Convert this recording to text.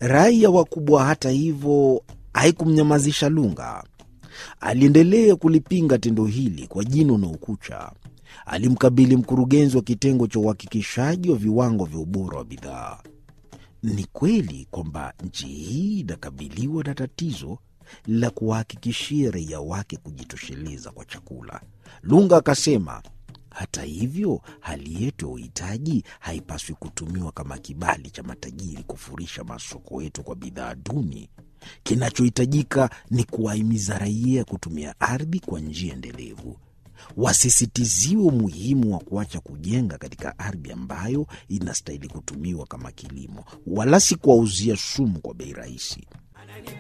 Rai ya wakubwa, hata hivyo, haikumnyamazisha Lunga. Aliendelea kulipinga tendo hili kwa jino na ukucha. Alimkabili mkurugenzi wa kitengo cha uhakikishaji wa viwango vya ubora wa bidhaa. Ni kweli kwamba nchi hii inakabiliwa na tatizo la kuwahakikishia raia wake kujitosheleza kwa chakula, Lunga akasema. Hata hivyo, hali yetu ya uhitaji haipaswi kutumiwa kama kibali cha matajiri kufurisha masoko yetu kwa bidhaa duni. Kinachohitajika ni kuwahimiza raia kutumia ardhi kwa njia endelevu. Wasisitiziwe umuhimu wa kuacha kujenga katika ardhi ambayo inastahili kutumiwa kama kilimo, wala si kuwauzia sumu kwa bei rahisi.